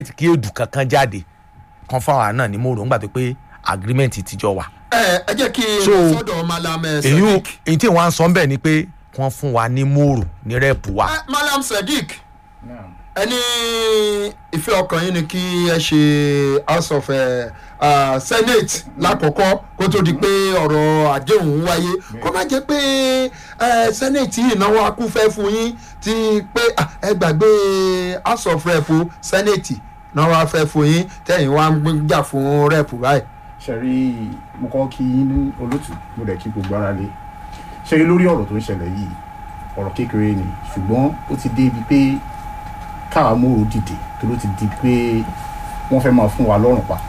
kí èdù kankan jáde kan fáwọn náà ní mòrò ńgbà tó pé agreement ti jọ wà. ẹ ẹ jẹ́ kí n So, lọ sọ́dọ̀ malam eh, èyí ò- sadiq èyí tí wọ́n á sọ ń bẹ̀ ni pé wọ́n fún wa ní mòrò ní rẹ́ẹ̀pù wa. Eh, malam sadiq ẹni ìfẹ́ ọkàn yín ni kí ẹ ṣe house of uh, uh, senate lákọ̀ọ́kọ́ kó tó di pé ọ̀rọ̀ àdéhùn wáyé kó má jẹ́ pé uh, senate yìí náwó akúfẹ́ fún yín ti pé ah, ẹ gbàgbé house of rep o, senate náwó afẹ́ fún yín tẹ̀yìn wá ń jà fún rep báyìí. ṣẹ̀rí mo kọ́ kí yín ní olótù mo dẹ̀ kí gbogbo ara lé ṣẹ̀rí lórí ọ̀rọ̀ tó ń ṣẹlẹ̀ yìí ọ̀rọ̀ kékeré ni ṣùgbọ́n ó ti dé ibi pé káwa mòrò dìde tó ló ti di pé wọ́n fẹ́ máa fún wa lọ́rùn pa.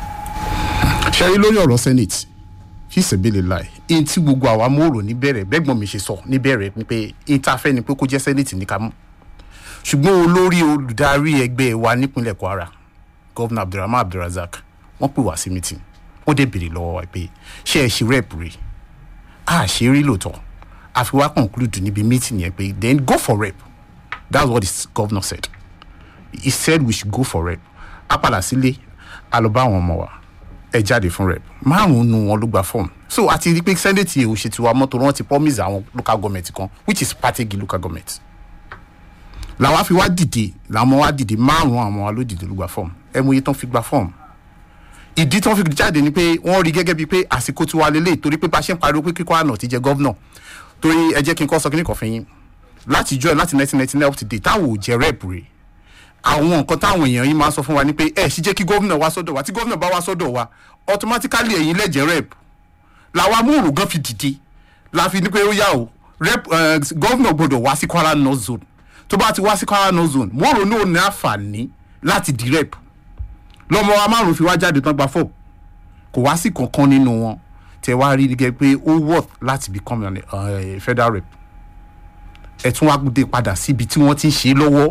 ṣẹ̀rí lórí ọ̀rọ̀ senate fi ṣèbéèrè láì ẹni tí gbogbo àwa mòrò níbẹ̀rẹ̀ bẹ́gbọ̀n mi ṣe sọ níbẹ̀rẹ̀ ni pé ẹni tá a fẹ́ ni pé kó jẹ́ senate ní ká mú ṣùgbọ́n olórí olùdarí ẹgbẹ́ wa nípínlẹ̀ kwara gọ́vnà abdulrahman abdulrazak wọ́n pè wá sí meeting wọ́n dẹ̀ béèrè lọ́wọ́ wa pé ṣé ẹ ṣe rep rí a ṣe rí lóòótọ́ àfi wá conclude níbi meeting yẹn pé then go for rep that's what the governor said he said we should go for rep a padà sílé a lọ bá àwọn ọmọ wa ẹ jáde fún rep márùn nu wọn ló gba form so a ti rí pé senate yìí ò ṣe tiwa mọ́tò wọn ti promise àwọn local government kan which is pategi local government làwa fi wá dìde làwọn wá dìde márùn àwọn wa ló dìde ló gba form ẹ mú iye tán fi gba form ìdí tí wọ́n fi jáde ni pé wọ́n rí gẹ́gẹ́ bíi pé àsìkò tí wàá lélẹ̀ torí pé bá a ṣe ń pariwo pé kíkọ́ àná ti jẹ gọ́vnà torí ẹ jẹ́ kí n kọ́ sọ kí ní kàn fún yín láti jọ láti nineteen ninety nine up to date táwọn ò jẹ rep rè àwọn nǹkan táwọn èèyàn yìí máa ń sọ fún wa ni pé ẹ sì jẹ́ kí gọ́vnà wá sọ́dọ̀ wa tí gọ́vnà bá wá sọ́dọ̀ wa automatically ẹ̀yin lẹ́jẹ̀ rep làwa múrò gan fi dìde la fi ní pé ó yá o rep gọ́vnà gbọ́dọ̀ wá sí kwara north zone tó bá ti wá sí kwara north zone múrò náà ní àǹfààní láti di rep lọmọ wa márùn fi wá jáde tán gba fọ kò wá sí kankan nínú wọn tẹ wá rí gẹ́gẹ́ pé ó worth láti become an uh, federal rep ẹ tún wá dé padà síbi tí wọ́n ti ń ṣe lọ́wọ́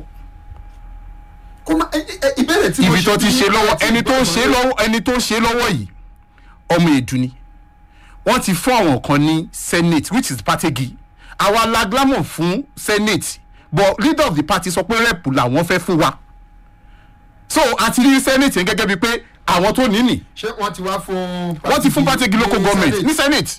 kó má ẹ- ẹ- ìbéèrè tí mo ibi tó ti bí ṣe lọ́wọ́ àti ẹni tó ń ìbéèrè ṣe mo- lọ́wọ́ ẹni tó ń ṣe lọ́wọ́ yìí ọmọ èdù ni wọ́n ti fún àwọn kan ní senate which is pategi àwa la glamour fún senate but leader of the party sọ pé rep làwọn fẹ́ fún wa so àti rí senate yẹn gẹ́gẹ́ bíi pé àwọn tó ní nì ṣé wọ́n ti wá fún. wọ́n ti fún pategi local government ní senate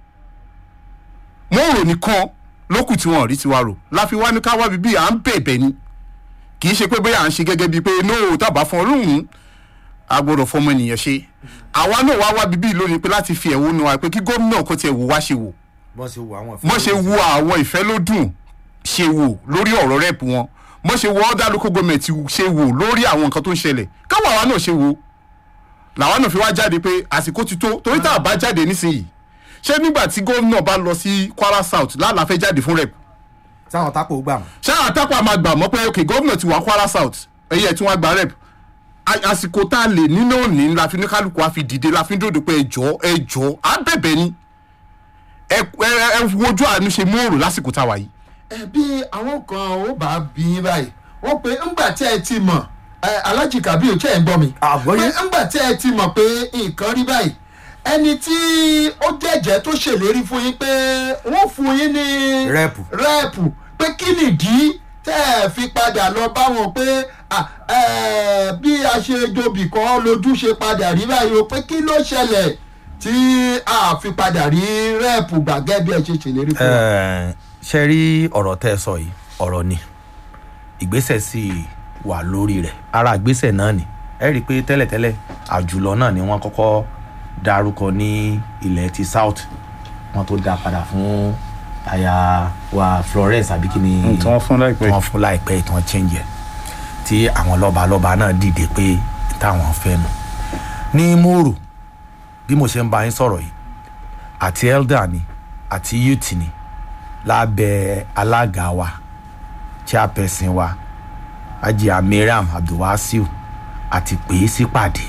wọ́n rò nìkan lókù tí wọ́n rí tiwa rò láfi wá ní ká wá bíbí à ń bẹ̀bẹ̀ ni kì í ṣe pé bóyá à ń ṣe gẹ́gẹ́ bíi pé no tàbá fún ọlọ́run a gbọ́dọ̀ fọmọ ènìyàn ṣe àwa náà wá wá bíbí lónìí pé láti fi ẹ̀wọ́ nu wa pé kí gómìnà kó tiẹ̀ wò wá ṣe wò bọ́n ṣe wo àwọn mọ́ ṣe wo àwọn ìfẹ́ ló dùn ṣe wò lórí ọ̀rọ̀ rep wọn mọ́ ṣe wo ọ̀dà local government ṣe wò lórí àwọn nǹkan tó ń ṣẹlẹ̀ káwọn àwa náà ṣe wò làwa náà fi wá jáde pé àsìkò ti tó torí tá a bá jáde nísìnyìí ṣé nígbà tí gómìnà bá lọ sí kwara south lálàá fẹ́ jáde fún rep táwọn tápò gbà wọn. ṣé àtàkùn àmà gbà mọ́ pé ok gómìnà ti wà kwara south ẹ̀yẹ tí wọ́n gba rep A- àsìkò tá a lè nínú òní la fi ní kálukú a fi dìde la fi ń dòdò pé ẹjọ́ ẹjọ́ á bẹ̀bẹ̀ ni ẹ ẹ ẹ wojú àánú ṣe mú òrò lásìkò tá a wà yìí. ẹ bí àwọn kan ó bá bí yín báyìí wọ́n pe ńgbà tí ẹ ti mọ̀ ẹ alájì kábíyò tí ẹ ń gbọ́ mi. Àgbọ́yé. pé ńgbà tí ẹ ti mọ̀ pé nǹkan rí báyìí ẹni tí ó jẹ́jẹ́ tó ṣèlérí fún yín pé wọ́n fún yín ní. Rẹ́ẹ̀pù. rẹ́ẹ̀pù pé kí nìdí tẹ́ ẹ fi padà lọ bá wọn pé à, ẹ, bí a ṣe jobì kan lójú ṣe padà rí báyìí o pé kí ló ṣẹlẹ̀ tí a fi padà rí rẹ́ẹ̀pù gbàgẹ́ bí ẹ ṣe ṣèlérí fún wa. ṣe rí ọ̀rọ̀ tẹ́ ẹ sọ yìí ọ̀rọ̀ ni ìgbésẹ̀ sì wà lórí rẹ̀ ara ìgbésẹ̀ náà ni ẹ rí i pé tẹ́lẹ̀tẹ́lẹ̀ àjùlọ náà ni wọ́n kọ́kọ́ dárúkọ ní ilẹ̀ ti south wọ́n tó dá padà fún aya wa florence àbí kí ni tí wọ́n fún láìpẹ́ tí wọ́n fún láìpẹ́ tí wọ́n change ẹ̀ tí àwọn lọ́balọ́ba náà dìde pé táwọn fẹ́ nu ní mòrò bí mo ṣe ń bá yín sọ̀rọ̀ yìí àti elder ni àti youth ni lábẹ́ alága wa chairperson wa ajia mariam abdulwasiu àti pè é sípàdé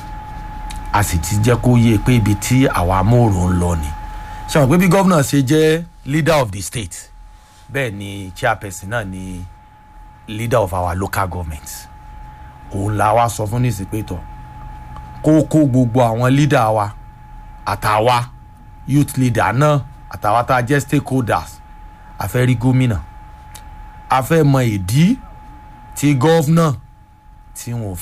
a sì ti jẹ́ kó yé pé ibi tí àwa mòrò ń lọ ni ṣe wọn pé bí gómìnà ṣe jẹ́ leader of the state bẹ́ẹ̀ ni chairperson náà ni leader of our local government òun la wá sọ fún nísìpétọ kó kó gbogbo àwọn leader wa àtàwa youth leader náà àtàwa tá a jẹ́ stakeholders a fẹ́ rí gómìnà a fẹ́ mọ ìdí tí gọ́vnà tí wọn ò